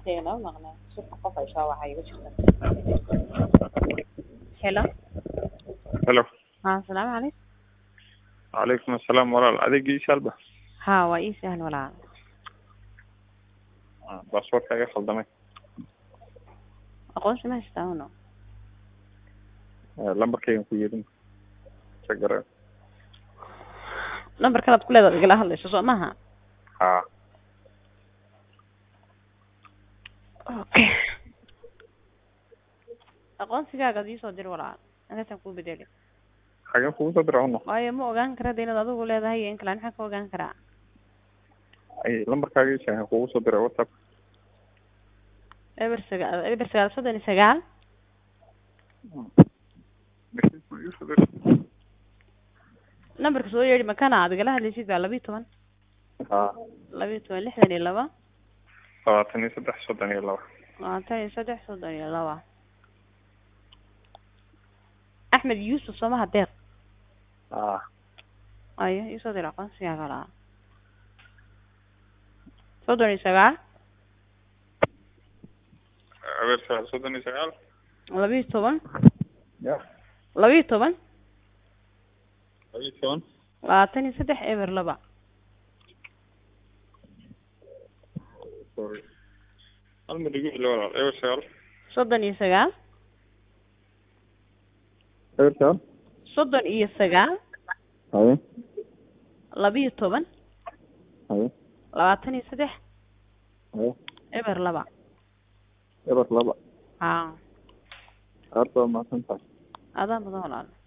codkayga nama maqnaa suuqa qof ay soo wacay igu jirta hello helo ha asalaamu calaykum calaykum asalaam walaal adeegii shalba ha waa ii sahal walaal baasboortka iga khaldamay aqoonsi ma haystaa uno lambarkaygan ku yeedin sagara number kalaad ku leedaad igala hadlayso soo maaha ha okay aqoonsigaaga ad iisoo dir walaal inkaasaan kuu bedeli xageen kugu soo dira hono waayo ma ogaan kara de inaad adigu leedahay iyo in kale maxaan ka ogaan karaa ay lambarkaaga ii sheegen kugu soo diray whatsapp eber sagaal eber sagaal soddon iyo sagaal numberka soo yeedhi makana aad igala hadlaysid baa labiyo toban ha labiyo toban lixdan iyo laba labaatan iyo saddex soddon iyo laba labaatan iyo saddex soddon iyo laba axmed yuusuf soomaha deeq ha ayo iisoo dir aqoonsigaaga laa soddon iyo sagaal eber sagaal soddon iyo sagaal labiyo toban ya labiyo toban labiyo toban labaatan iyo saddex eber laba sorry hal mid igu celi walaal eber sagaal soddon iyo sagaal eber sagaal soddon iyo sagaal haye labiyo toban haye labaatan iyo saddex haye eber laba eber laba ha aad baa mahadsan tahay adaa mudan walaal